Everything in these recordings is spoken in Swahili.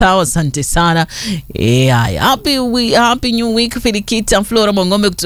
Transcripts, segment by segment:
Sawa, asante sana. Eh, haya. Happy, we, happy new week Filikita Flora Mwangombe uh,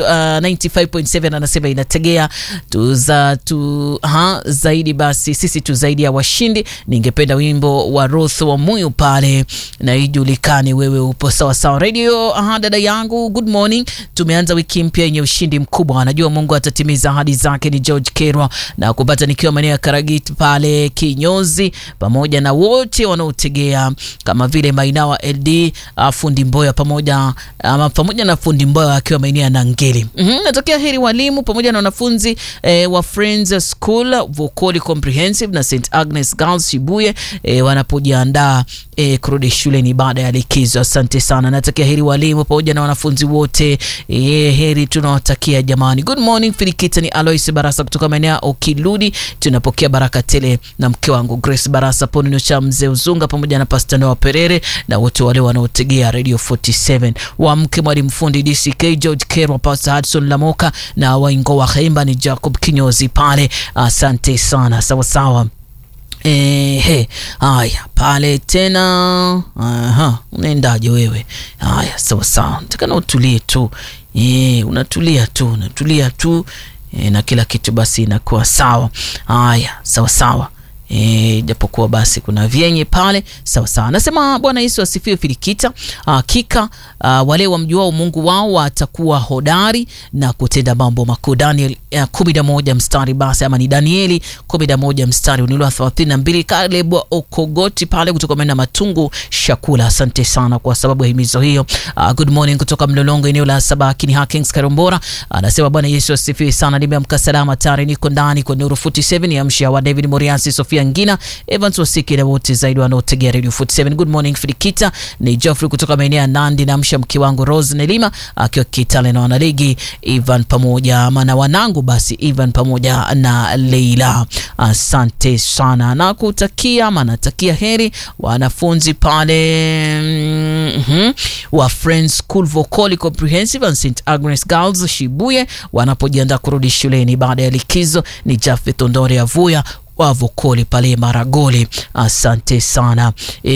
95.7 anasema inategea tuza tu ha, zaidi basi sisi tu zaidi ya washindi. Ningependa wimbo wa Ruth wa Muyu pale na ijulikane wewe upo sawa sawa. Radio aha, dada yangu good morning. Tumeanza wiki mpya yenye ushindi mkubwa. Anajua Mungu atatimiza ahadi zake. Ni George Kerwa na kupata nikiwa maeneo ya Karagiti pale Kinyozi pamoja na wote wanaotegea kama vile Mainawa LD uh, fundi Mboya pamoja uh, pamoja na fundi Mboya akiwa maeneo ya Nangeli. mm -hmm. Natokea heri walimu pamoja na wanafunzi eh, wa Friends School Vokoli Comprehensive na St Agnes Girls Shibuye eh, wanapojiandaa eh, kurudi shuleni baada ya likizo. Asante sana, natakia heri walimu pamoja na wanafunzi wote eh, heri tunawatakia jamani. Good morning Filikita, ni Alois Barasa kutoka maeneo ya Okiludi. Tunapokea baraka tele na mke wangu Grace Barasa Ponino cha mzee Uzunga pamoja na Pastor Noah Perere na wote wale wanaotegea Radio 47 wa mke mwalimu fundi DCK George Kerwa, Pastor Hudson Lamoka na waingo wa Khemba ni Jacob Kinyozi pale. Asante sana, sawa sawa. Ehe, haya pale tena. Aha, unaendaje wewe? Haya, sawa sawa, nataka na utulie tu. E, unatulia tu, unatulia tu e, na kila kitu basi inakuwa sawa. Haya, sawa sawa. E, japokuwa basi kuna vyenye pale sawa sawa. Nasema Bwana Yesu asifiwe. Filikita, hakika wale wamjuao Mungu wao watakuwa hodari na kutenda mambo makuu. Daniel kumi na moja mstari basi, ama ni Danieli kumi na moja mstari unilwa thelathini na mbili. Kaleb Okogoti pale kutoka mena Matungu Shakula, asante sana kwa sababu ya himizo hiyo. Uh, good morning kutoka Mlolongo eneo la Sabakini Hakings Karombora, anasema Bwana Yesu asifiwe sana. Nimeamka salama tayari, niko ndani kwa Nuru 47 ya msha wa David Moriasi Sofia Ngina Evans Wasiki na wote zaidi wanaotegea Radio 47. Good morning Filikita, ni Geoffrey kutoka maeneo ya Nandi na msha mke wangu Rose Nelima akiwa Kitale na wanaligi Ivan pamoja ama na wanangu basi Ivan pamoja na Leila, asante sana na kutakia ama natakia heri wanafunzi pale mm -hmm, wa Friends School Vokoli Comprehensive and St Agnes Girls Shibuye wanapojiandaa kurudi shuleni baada ya likizo. Ni Jafet Ondore Avuya wa Vokoli pale Maragoli, asante sana e,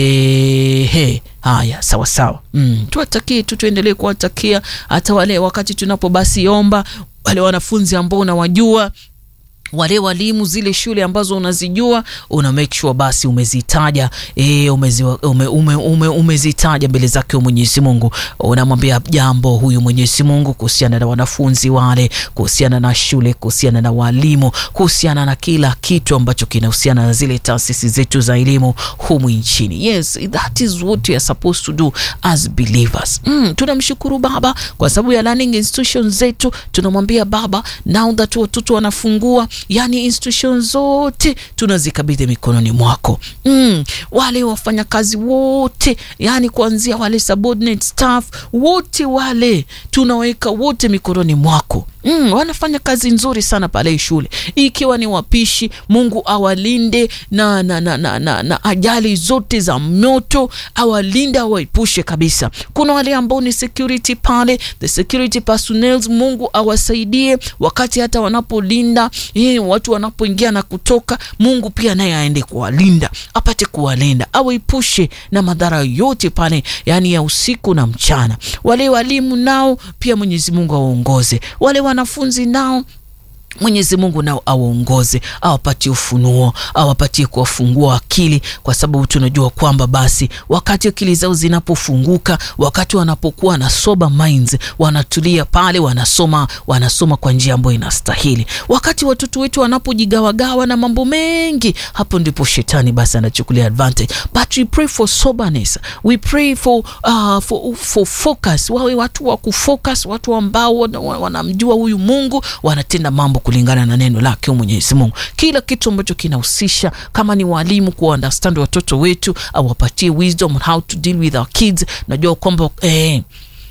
he, haya sawa sawa. Mm, tuwatakie tu, tuendelee kuwatakia hata wale wakati tunapo basi omba wale wanafunzi ambao unawajua wale walimu zile shule ambazo unazijua una make sure basi umezitaja e, umezi, ume, ume, ume, umezitaja mbele zake Mwenyezi Mungu. Unamwambia jambo huyu Mwenyezi Mungu kuhusiana na wanafunzi wale, kuhusiana na shule, kuhusiana na walimu, kuhusiana na kila kitu ambacho kinahusiana na zile taasisi zetu za elimu humu nchini. Yes, that is what we are supposed to do as believers. Mm, tunamshukuru Baba kwa sababu ya learning institutions zetu. Tunamwambia Baba, now that watoto wanafungua Yani institution zote tunazikabidhi mikononi mwako. Mm, wale wafanyakazi wote, yani kuanzia wale subordinate staff wote wale tunaweka wote mikononi mwako. Mm, wanafanya kazi nzuri sana pale shule, ikiwa ni wapishi. Mungu awalinde na, na, na, na, na, na ajali zote za moto, awalinde awaepushe kabisa. Kuna wale ambao ni security pale, the security personnel, Mungu awasaidie wakati hata wanapolinda eh, watu wanapoingia na kutoka. Mungu pia naye aende kuwalinda, apate kuwalinda, awaepushe na madhara yote pale, yani ya usiku na mchana. Wale walimu nao pia Mwenyezi Mungu awaongoze wale wanafunzi nao Mwenyezi Mungu nao awaongoze, awapatie ufunuo, awapatie kuwafungua akili, kwa sababu tunajua kwamba basi wakati akili zao zinapofunguka, wakati wanapokuwa na sober minds, wanatulia pale, wanasoma wanasoma kwa njia ambayo inastahili. Wakati watoto wetu wanapojigawagawa na mambo mengi, hapo ndipo shetani basi anachukulia advantage, but we pray for soberness, we pray for, uh, for, for focus. Wawe watu wa kufocus, watu ambao wanamjua huyu Mungu, wanatenda mambo kulingana na neno lake Mwenyezi Mungu. Kila kitu ambacho kinahusisha kama ni walimu ku understand watoto wetu, awapatie wisdom on how to deal with our kids. Najua kwamba eh,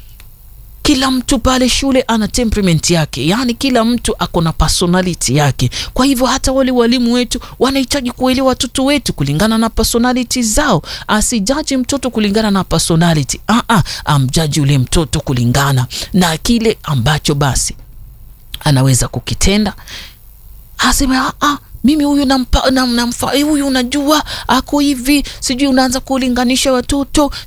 kila mtu pale shule ana temperament yake, yaani kila mtu ako na personality yake. Kwa hivyo hata wale walimu wetu wanahitaji kuelewa watoto wetu kulingana na personality zao. Asijaji mtoto kulingana na personality, ah ah, amjaji ule mtoto kulingana na kile ambacho basi anaweza kukitenda, aseme ah, mimi huyu nampa, nam, namfa huyu unajua ako hivi, sijui unaanza kulinganisha watoto